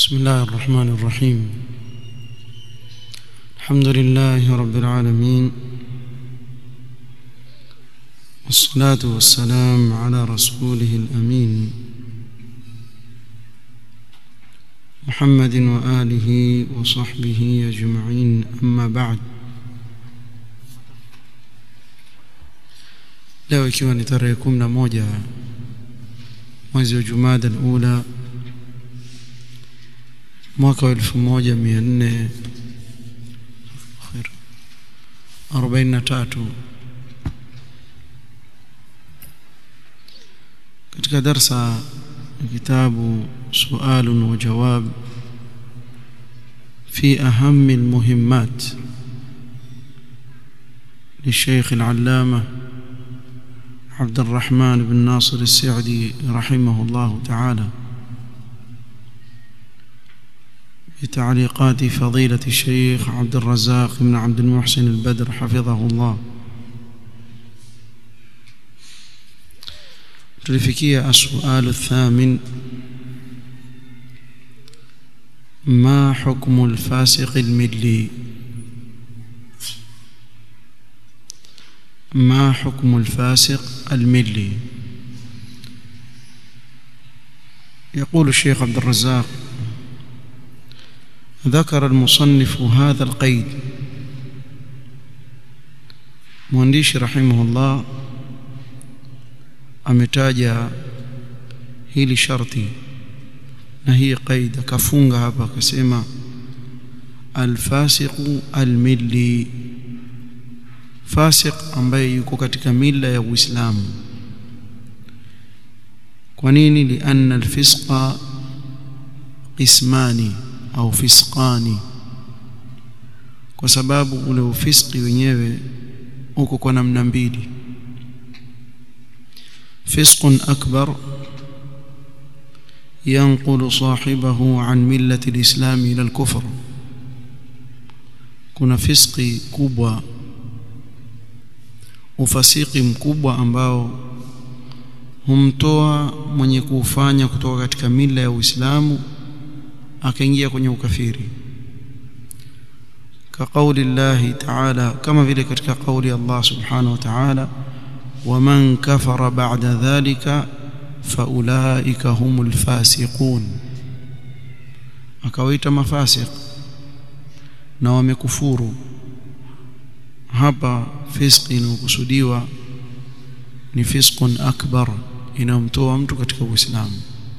بسم الله الرحمن الرحيم الحمد لله رب العالمين والصلاة والسلام على رسوله الأمين محمد وآله وصحبه أجمعين أما بعد leo ikiwa ni tarehe kumi na moja mwezi wa jumada alula mwaka wa elfu moja mia nne arobaini na tatu katika darsa ya kitabu sualun wa jawab في أهم المهمات للشيخ العلامة عبد الرحمن بن ناصر السعدي رحمه الله تعالى بتعليقات فضيلة الشيخ عبد الرزاق بن عبد المحسن البدر حفظه الله tulifikia السؤال الثامن ما حكم الفاسق الملي ما حكم الفاسق الملي يقول الشيخ عبد الرزاق ذكر المصنف هذا القيد مهندش رحمه الله ametaja hili sharti na hii qaida kafunga hapa akasema alfasiqu almilli fasiq ambaye yuko katika mila ya Uislamu kwa nini lianna alfisqa qismani au fisqani kwa sababu ule ufiski wenyewe uko kwa namna mbili fisqun akbar ينقل صاحبه عن ملة الإسلام إلى الكفر kuna fiski kubwa ufasiki mkubwa ambao humtoa mwenye kuufanya kutoka katika mila ya Uislamu akaingia kwenye ukafiri ka kauli Allah ta'ala kama vile katika kauli Allah subhanahu wa ta'ala waman kafara ba'da dhalika faulaika humul fasiqun akawaita mafasiq na wamekufuru hapa fiski inayokusudiwa ni fisqun akbar inamtoa mtu katika uislamu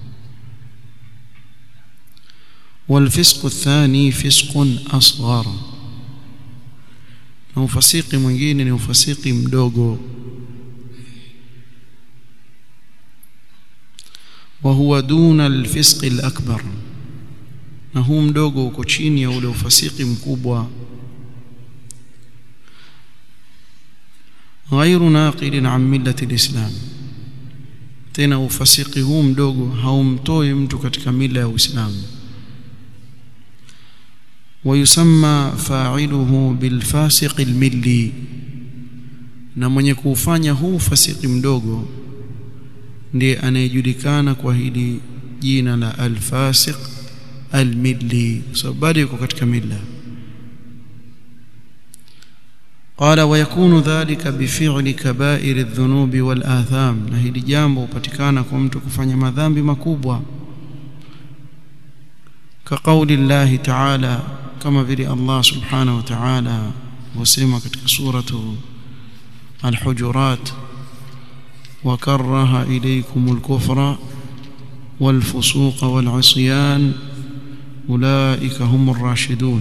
والفسق الثاني فسق أصغر na ufasiki mwingine ni ufasiki mdogo وهو دون الفسق الأكبر na huu mdogo uko chini ya ule ufasiki mkubwa غير ناقل عن ملة الإسلام tena ufasiki huu mdogo haumtoi mtu katika mila ya Uislamu ويسمى فاعله بالفاسق الملي na mwenye kuufanya huu fasiki mdogo ndiye anayejulikana kwa hili jina la alfasiq almilli sababu bado yuko katika milla قال ويكون ذلك بفعل كبائر الذنوب والآثام na hili jambo hupatikana kwa mtu kufanya madhambi makubwa كقول الله تعالى كما vile Allah subhanahu wa ta'ala wasema katika suratu al-hujurat وكره إليكم الكفر والفسوق والعصيان أولئك هم الراشدون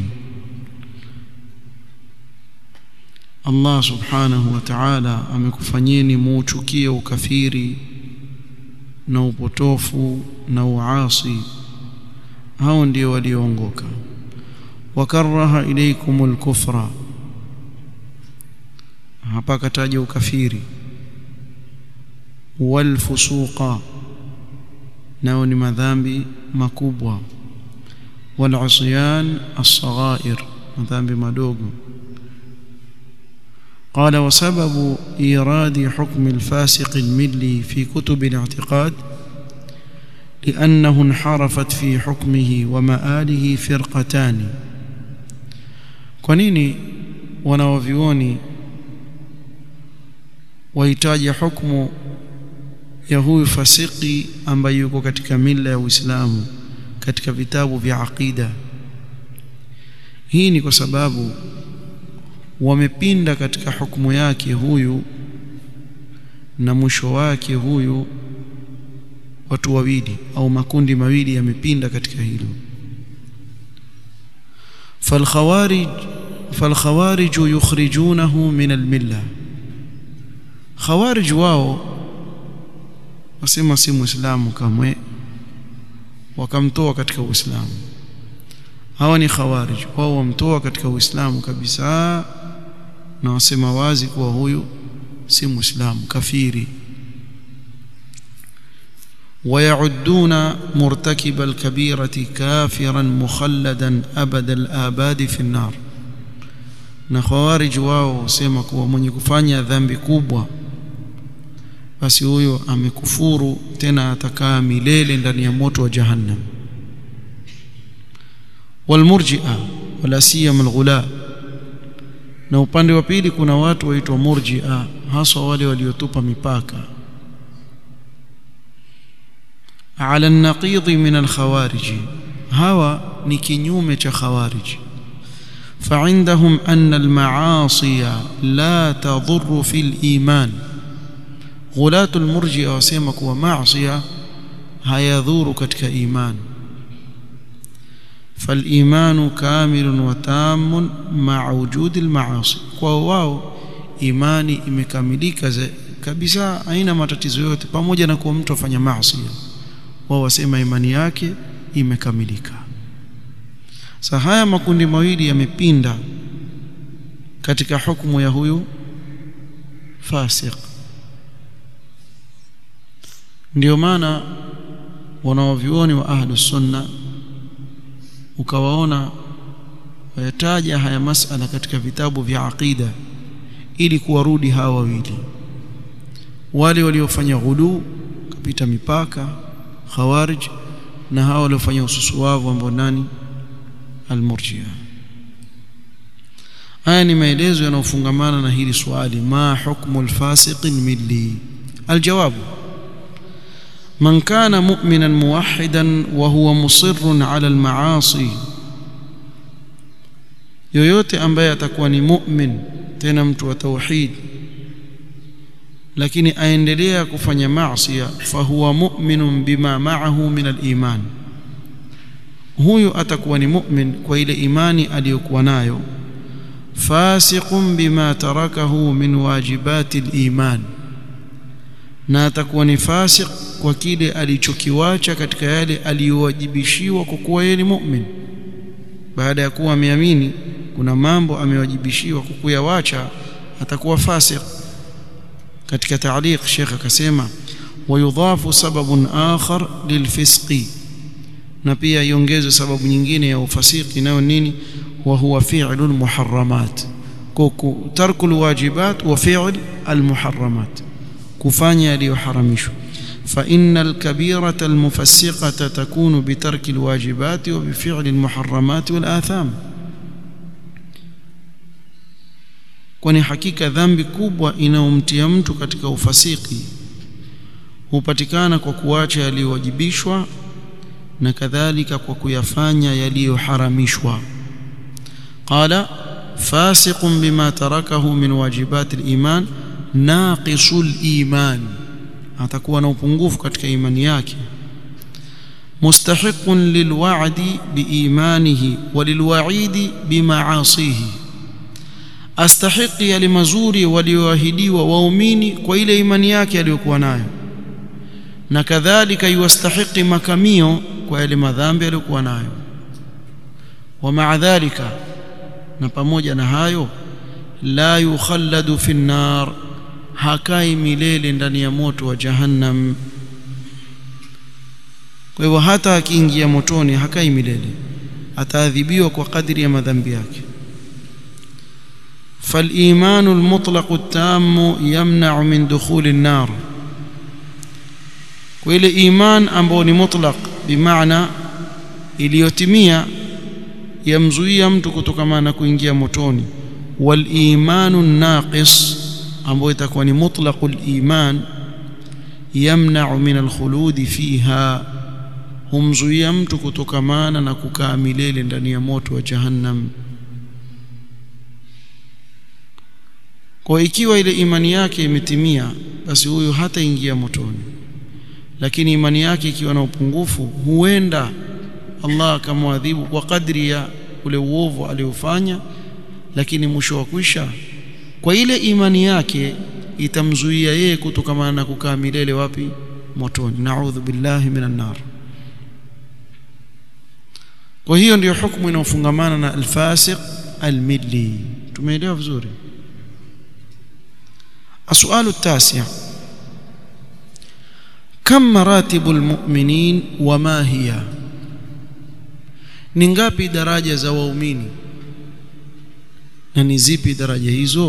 Allah subhanahu wa ta'ala amekufanyeni muuchukie ukafiri na upotofu na uasi hao ndio walioongoka wakaraha ilaykumul kufra hapa kataja ukafiri walfusuqa nao ni madhambi makubwa walusyan as-saghair madhambi madogo قال وسبب إيراد حكم الفاسق الملي في كتب الاعتقاد لأنه انحرفت في حكمه ومآله فرقتان kwa nini wanawavyuoni wahitaji hukumu ya huyu fasiki ambaye yuko katika mila ya Uislamu katika vitabu vya aqida hii ni kwa sababu wamepinda katika hukumu yake huyu na mwisho wake huyu watu wawili au makundi mawili yamepinda katika hilo فالخوارج فالخوارج يخرجونه من المله خوارج wao wasema si muislamu kamwe wakamtoa katika uislamu hawa ni khawarij wao wamtoa katika uislamu kabisa na wasema wazi kuwa huyu si muislamu kafiri ويعدون مرتكب الكبيرة كافرا مخلدا أبد الآباد في النار na khawarij wao husema kuwa mwenye kufanya dhambi kubwa basi huyo amekufuru tena atakaa milele ndani ya moto wa jahannam walmurji'a wala siyama alghula na upande wa pili kuna watu waitwa murji'a haswa wale waliotupa mipaka ala an-naqid min al-khawarij hawa ni kinyume cha khawarij فعندهم أن المعاصي لا تضر في الإيمان غلاة المرجئة وسيما كوا معصية هيذور كتك إيمان فالإيمان كامل وتام مع وجود المعاصي كواو إيماني imekamilika kabisa haina matatizo yote pamoja na kuwa mtu afanya maasi wao wasema imani yake imekamilika sasa haya makundi mawili yamepinda katika hukumu ya huyu fasik ndio maana wanaovyuoni wa ahlus sunna ukawaona wayataja haya masala katika vitabu vya aqida ili kuwarudi hawa wawili wale waliofanya ghulu kupita mipaka khawarij na hawa waliofanya ususuwavu ambao nani almurjia haya ni maelezo yanayofungamana na hili swali ma hukmu alfasiq milli aljawabu من كان مؤمنا موحدا وهو مصر على المعاصي yoyote ambaye atakuwa ni mu'min tena mtu wa tauhid lakini aendelea kufanya maasi fahuwa mu'minun bima ma'ahu min al-iman huyu atakuwa ni mu'min kwa ile imani aliyokuwa nayo fasiqun bima tarakahu min wajibati al-iman na atakuwa ni fasiq kwa kile alichokiwacha katika yale aliyowajibishiwa kwa kuwa yeye ni mu'min baada ya kuwa ameamini kuna mambo amewajibishiwa kwa kuyawacha atakuwa fasiq katika taaliq Sheikh akasema wayudhafu sababun akhar lilfisqi na pia iongezwe sababu nyingine ya ufasiki nayo nini wa huwa fi'lul muharramat kuku tarkul wajibat wa fi'l almuharramat kufanya yaliyoharamishwa فإن الكبيرة المفسقة تكون بترك الواجبات وبفعل المحرمات والآثام kwani hakika dhambi kubwa inayomtia mtu katika ufasiki hupatikana kwa kuacha yaliyowajibishwa na kadhalika kwa kuyafanya yaliyoharamishwa qala fasiqun bima tarakahu min wajibati al-iman naqisul iman atakuwa na upungufu katika imani yake mustahiqun lilwa'di biimanihi walilwa'idi bimaasihi astahiqi yale mazuri walioahidiwa waumini kwa ile imani yake aliyokuwa nayo na kadhalika yustahiqi makamio kwa yale madhambi aliyokuwa nayo wa ma'a dhalika na pamoja na hayo la yukhalladu fi an-nar hakai milele ndani ya moto wa jahannam kwa hivyo hata akiingia motoni hakai milele ataadhibiwa kwa kadri ya madhambi yake فالإيمان المطلق التام يمنع من دخول النار kwa ile iman ambayo ni mutlaq bimaana iliyotimia yamzuia mtu kutokana na kuingia motoni wal imanu naqis ambayo itakuwa ni mutlaqul iman yamna'u min alkhuludi fiha humzuia mtu kutokamana na kukaa milele ndani ya moto wa jahannam kwa ikiwa ile imani yake imetimia basi huyo hataingia motoni lakini imani yake ikiwa na upungufu huenda Allah akamwadhibu kwa kadri ya ule uovu aliofanya lakini mwisho wa kwisha kwa ile imani yake itamzuia yeye kutokamana na kukaa milele wapi motoni naudhu billahi minan nar kwa hiyo ndiyo hukumu inayofungamana na alfasiq almilli tumeelewa vizuri السؤال التاسع كم مراتب المؤمنين وما هي ni ngapi daraja za waumini na ni zipi daraja hizo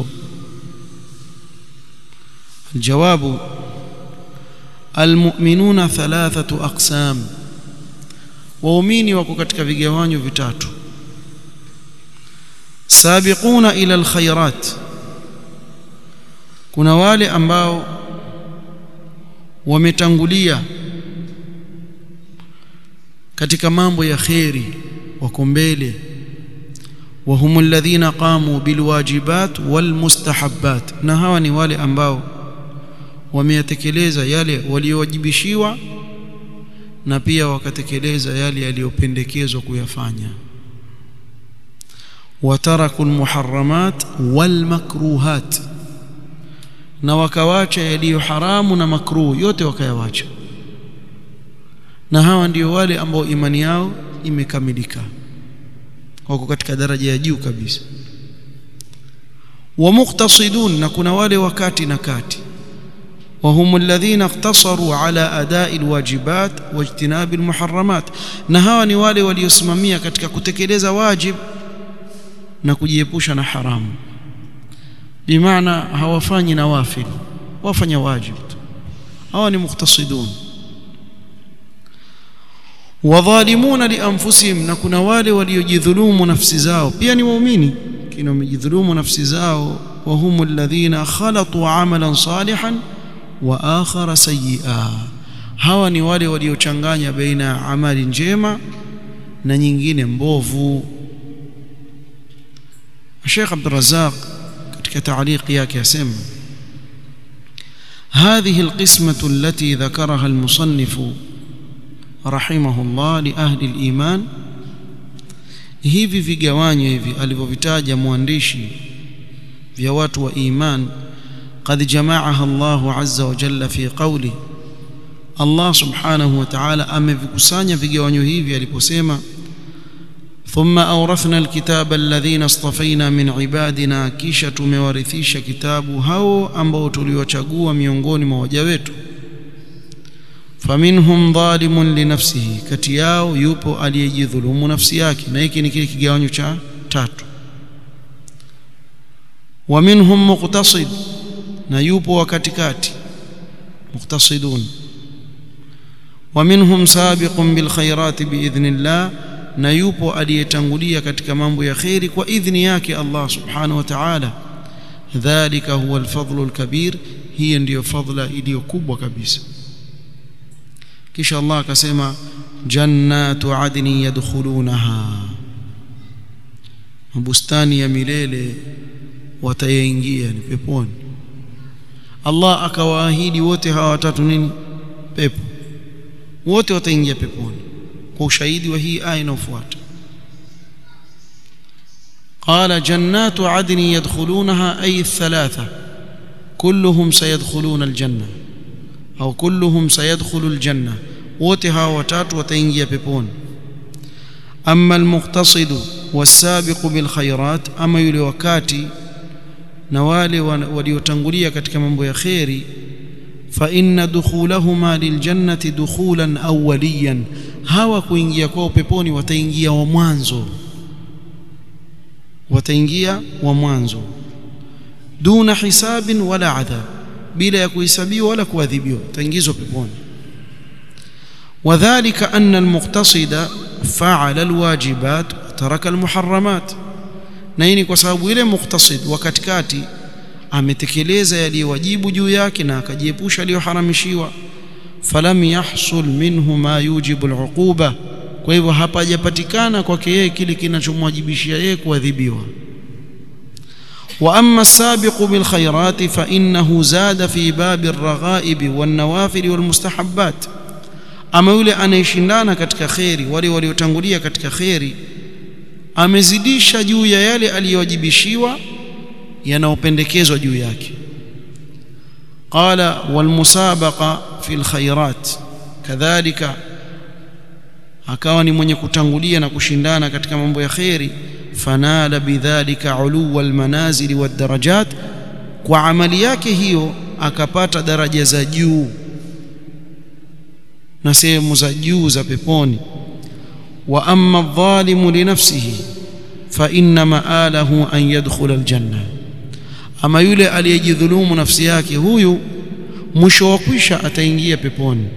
الجواب المؤمنون ثلاثة أقسام waumini wako katika vigawanyo vitatu sabiquna ila alkhairat kuna wale ambao wametangulia katika mambo ya kheri wako mbele وهم الذين قاموا بالواجبات والمستحبات na hawa ni wale ambao wameyatekeleza yale waliowajibishiwa na pia wakatekeleza yale yaliyopendekezwa kuyafanya wataraku almuharramat walmakruhat na wakawacha yaliyo haramu na makruh yote wakayawacha na hawa ndio wale ambao imani yao imekamilika wako katika daraja ya juu kabisa wa muqtasidun na kuna wale wakati na kati وهم الذين اقتصروا على أداء الواجبات واجتناب المحرمات na hawa ni wale waliosimamia katika kutekeleza wajib na kujiepusha na haramu bimaana hawafanyi nawafil wafanya wajib hawa ni muqtasidun wadhalimuna lianfusihim na kuna wale waliojidhulumu nafsi zao pia ni waumini kina wamejidhulumu nafsi zao وهم الذين خلطوا عملا صالحا wa akhara sayyi'a hawa ni wale waliochanganya baina ya amali njema na nyingine mbovu Sheikh Abdul Razzaq katika تعليق yake asema هذه القسمة التي ذكرها المصنف رحمه الله لأهل الإيمان hivi vigawanyo hivi alivyovitaja mwandishi vya watu wa iman قد جمعها الله عز وجل في قوله الله سبحانه وتعالى amevikusanya vigawanyo hivi aliposema ثم أورثنا الكتاب الذين اصطفينا من عبادنا kisha tumewarithisha kitabu hao ambao tuliwachagua miongoni mwa waja wetu faminhum dhalimun linafsihi kati yao yupo aliyejidhulumu nafsi yake na hiki ni kile kigawanyo cha tatu wa minhum muqtasid na yupo wa katikati muqtasidun wa minhum sabiqun bil khairati biidhnillah na yupo aliyetangulia katika mambo ya khairi kwa idhni yake Allah subhanahu wa ta'ala dhalika huwa alfadlu alkabir hiyo ndiyo fadla iliyo kubwa kabisa kisha Allah akasema jannatu adni yadkhulunaha bustani ya milele watayaingia ni peponi Allah akawaahidi wote hawa watatu nini pepo wote wataingia peponi kwa ushahidi wa hii aya inayofuata قال جنات عدن يدخلونها أي الثلاثة كلهم سيدخلون الجنة أو كلهم سيدخل الجنة وتها وتات وتنجي بيبون أما المقتصد والسابق بالخيرات أما يلي وكاتي na wale waliotangulia katika mambo ya kheri fa inna dukhulahuma liljannati dukhulan awwaliyan hawa kuingia kwao peponi wataingia wa mwanzo wataingia wa mwanzo duna hisabin wala adhab bila ya kuhesabiwa wala kuadhibiwa wataingizwa peponi وذلك أن المقتصد فعل الواجبات وترك المحرمات na hii ni kwa sababu ile muktasid wa katikati ametekeleza yaliyowajibu juu yake na akajiepusha aliyoharamishiwa falam yahsul minhu ma yujibu aluquba kwa hivyo hapajapatikana kwake yeye kile kinachomwajibishia yeye kuadhibiwa wa amma as-sabiqu bil khairati fa innahu zada fi babi ar-raghaib wan nawafil wal mustahabbat ama yule anayeshindana katika kheri wale waliotangulia katika kheri amezidisha juu ya yale aliyowajibishiwa yanayopendekezwa juu yake qala wal musabaqa fil khairat kadhalika akawa ni mwenye kutangulia na kushindana katika mambo ya kheri fanala bidhalika uluwa almanazili wadarajat kwa amali yake hiyo akapata daraja za juu na sehemu za juu za peponi wa amma adh-dhalimu li nafsihi fa inna ma'alahu an yadkhula aljanna ama yule aliyejidhulumu nafsi yake huyu mwisho wa kwisha ataingia peponi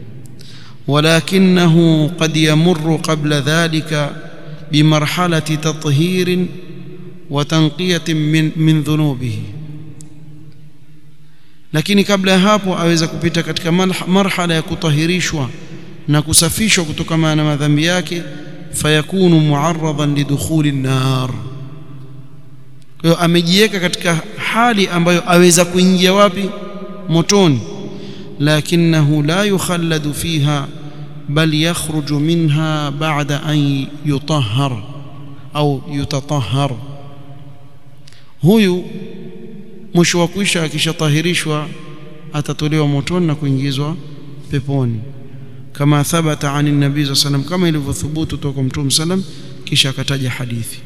ولكنه قد يمر قبل ذلك بمرحلة تطهير وتنقية من من ذنوبه lakini kabla ya hapo aweza kupita katika marhala ya kutahirishwa na kusafishwa kutokana na madhambi yake fayakunu muarradan lidukhuli nar kwa hiyo amejiweka katika hali ambayo aweza kuingia wapi motoni lakinahu la yukhalladu fiha bal yakhruju minha ba'da an yutahhar au yutatahhar huyu mwisho wa kuisha akishatahirishwa atatolewa motoni na kuingizwa peponi kama thabata ani nabii za sallam kama ilivyothubutu toka mtume sallam kisha akataja hadithi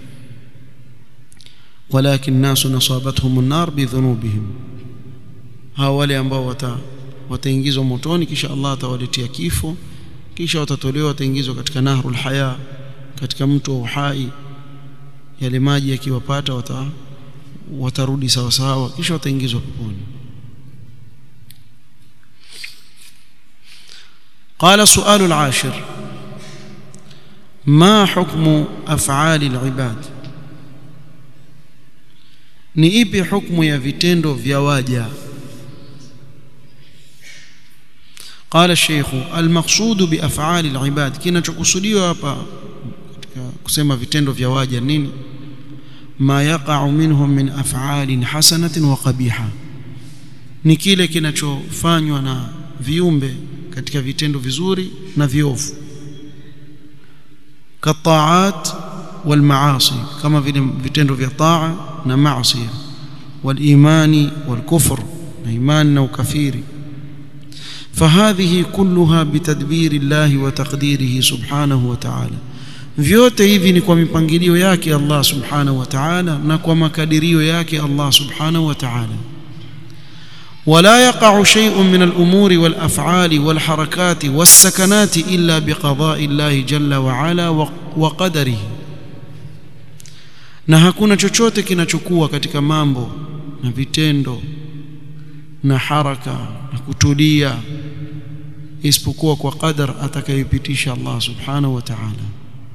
walakin nasu nasabathum an-nar bidhunubihim hawa wale ambao wata wataingizwa motoni kisha Allah atawaletea kifo kisha watatolewa wataingizwa katika nahrul haya katika mto wa uhai yale maji yakiwapata wata watarudi sawa sawa kisha wataingizwa peponi قال سؤال العاشر ما حكم أفعال العباد ni ipi hukumu ya vitendo vya waja قال الشيخ المقصود بافعال العباد kinachokusudiwa hapa katika kusema vitendo vya waja nini ma yaqa'u minhum min af'alin hasanatin wa qabiha ni kile kinachofanywa na viumbe katika vitendo vizuri na viovu kataat wal maasi kama vile vitendo vya taa na maasi wal imani wal kufr na imani na ukafiri فهذه كلها بتدبير الله وتقديره سبحانه وتعالى vyote hivi ni kwa mipangilio yake Allah subhanahu wa ta'ala na kwa makadirio yake Allah subhanahu wa ta'ala ولا يقع شيء من الأمور والأفعال والحركات والسكنات إلا بقضاء الله جل وعلا وقدره na hakuna chochote kinachokuwa katika mambo na vitendo na haraka na kutulia isipokuwa kwa qadar atakayopitisha Allah subhanahu wa ta'ala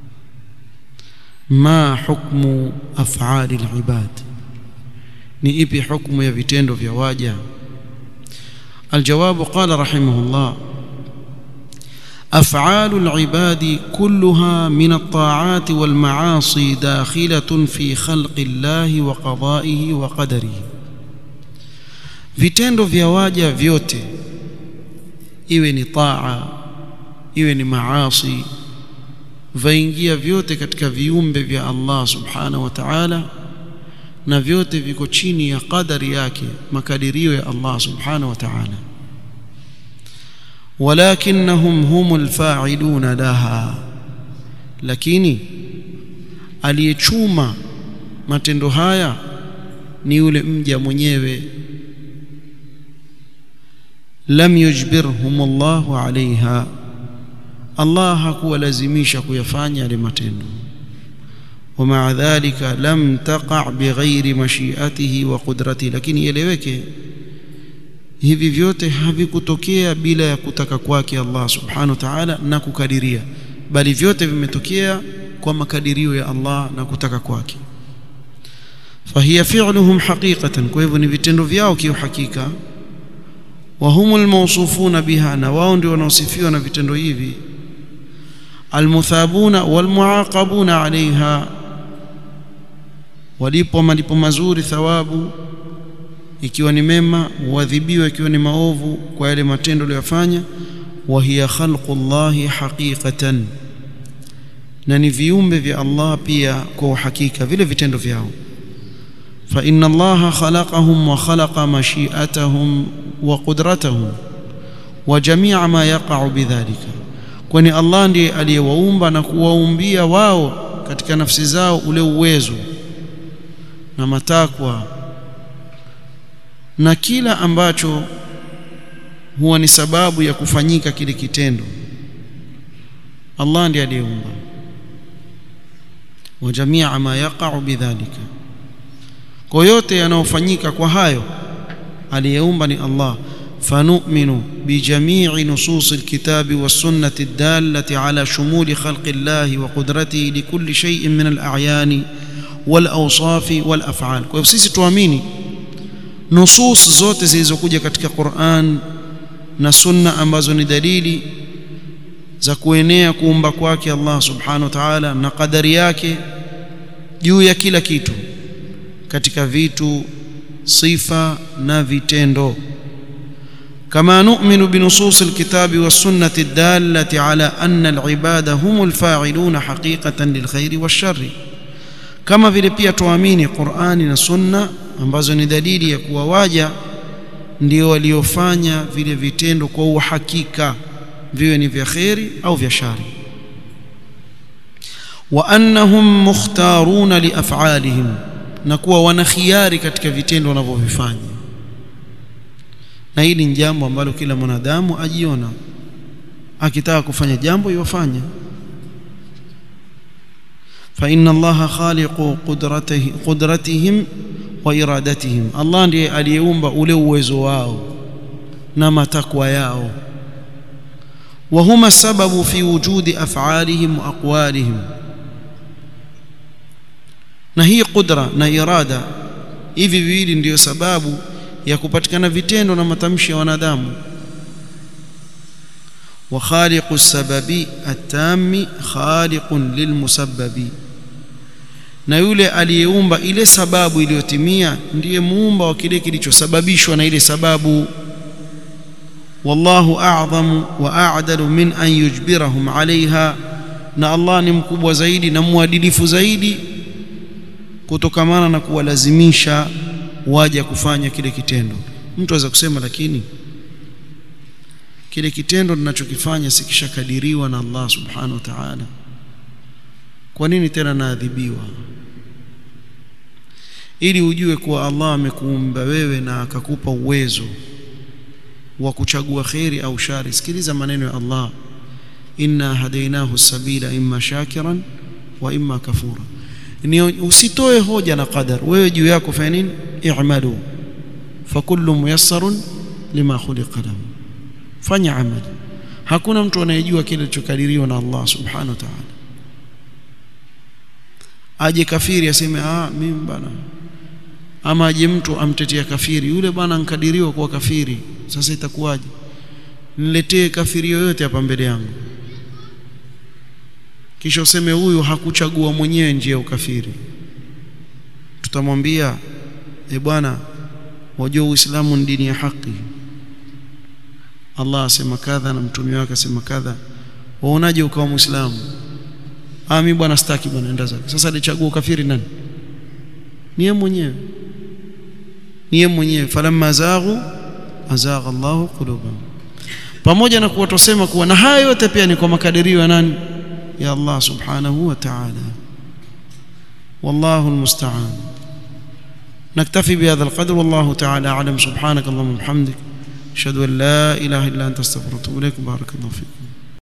ma hukmu af'ali al-ibad ni ipi hukumu ya vitendo vya waja الجواب قال رحمه الله أفعال العباد كلها من الطاعات والمعاصي داخلة في خلق الله وقضائه وقدره vitendo vya waja vyote iwe ni taa iwe ni maasi vaingia vyote katika viumbe vya Allah subhanahu wa ta'ala na vyote viko chini ya qadari yake makadirio ya Allah subhanahu wa ta'ala walakinnahum humul fa'iluna laha lakini aliyechuma matendo haya ni yule mja mwenyewe lam yujbirhum Allahu alaiha Allah hakuwalazimisha kuyafanya yale matendo ومع ذلك لم تقع بغير مشيئته وقدرته lakini ieleweke hivi vyote havikutokea bila ya kutaka kwake Allah subhanahu wa ta'ala na kukadiria bali vyote vimetokea kwa makadirio ya Allah na kutaka kwake fahiya fi'luhum haqiqatan kwa hivyo ni vitendo vyao kiuhakika wa humul mawsufuna biha na wao ndio wanaosifiwa na vitendo hivi almuthabuna walmuaqabuna alaiha walipo malipo mazuri thawabu ikiwa ni mema huadhibiwa ikiwa ni maovu kwa yale matendo aliyofanya wa hiya khalqullahi haqiqatan na ni viumbe vya Allah pia kwa uhakika vile vitendo vyao fa inna Allah khalaqahum wa khalaqa mashi'atahum wa qudratahum wa jami'a ma yaqa'u bidhalika kwani Allah ndiye aliyewaumba na kuwaumbia wao katika nafsi zao ule uwezo na matakwa na kila ambacho huwa ni sababu ya kufanyika kile kitendo Allah ndiye aliyeumba wa jamia ma yaqa'u bidhalika kwa yote yanayofanyika kwa hayo aliyeumba ni Allah فنؤمن بجميع نصوص الكتاب والسنة الدالة على شمول خلق الله وقدرته لكل شيء من الأعيان والأوصاف والأفعال kwa hivyo sisi tuamini nusus zote zilizokuja katika Qur'an na sunna ambazo ni dalili za kuenea kuumba kwake Allah subhanahu wa ta'ala na kadari yake juu ya kila kitu katika vitu sifa na vitendo كما نؤمن بنصوص الكتاب والسنة الدالة على أن العباد هم الفاعلون حقيقة للخير والشر كما vile pia tuamini Qur'ani na Sunna ambazo ni dalili ya kuwa waja ndio waliofanya vile vitendo kwa uhakika viwe ni vya kheri au vya shari wa annahum mukhtaruna liaf'alihim na kuwa wana khiari katika vitendo wanavyovifanya na hili ni jambo ambalo kila mwanadamu ajiona akitaka kufanya jambo yofanya fa inna allaha khaliqu qudratihi qudratihim wa iradatihim Allah ndiye aliyeumba ule uwezo wao na matakwa yao wa huma sababu fi wujudi af'alihim wa aqwalihim na hii qudra na irada hivi viwili ndiyo sababu ya kupatikana vitendo na matamshi ya wanadamu wa khaliqu sababi atami khaliqun lilmusabbabi na yule aliyeumba ile sababu iliyotimia ndiye muumba wa kile kilichosababishwa na ile sababu wallahu a'zamu wa a'dalu min an yujbirahum 'alayha na Allah ni mkubwa zaidi na mwadilifu zaidi kutokamana na kuwalazimisha waje kufanya kile kitendo mtu aweza kusema lakini kile kitendo ninachokifanya sikishakadiriwa na Allah subhanahu wa ta'ala kwa nini tena naadhibiwa ili ujue kuwa Allah amekuumba wewe na akakupa uwezo wa kuchagua khairi au shari sikiliza maneno ya Allah inna hadainahu sabila imma shakiran wa imma kafura ni usitoe hoja na qadar wewe juu yako fanya nini i'malu fakullu muyassarun lima khuliqa lahu fanya amali hakuna mtu anayejua kile kilichokadiriwa na Allah subhanahu wa ta'ala aje kafiri aseme ah mimi bana ama aje mtu amtetea kafiri yule bwana ankadiriwa kuwa kafiri sasa itakuwaje niletee kafiri yoyote hapa mbele yangu kisha useme huyu hakuchagua mwenyewe njia ya ukafiri tutamwambia e bwana wajua uislamu ni dini ya haki Allah asema kadha na mtume wake asema kadha waonaje ukawa muislamu ah mimi bwana sitaki bwana enda zake sasa alichagua ukafiri nani ni yeye mwenyewe ni yeye mwenyewe falamma zaghu azagha Allahu qulubahum pamoja na kuwa tusema kuwa na haya yote pia ni kwa makadirio ya nani ya Allah subhanahu wa ta'ala والله المستعان نكتفي بهذا القدر والله تعالى أعلم سبحانك اللهم وبحمدك أشهد أن لا إله إلا أنت استغفرك وأتوب إليك بارك الله فيكم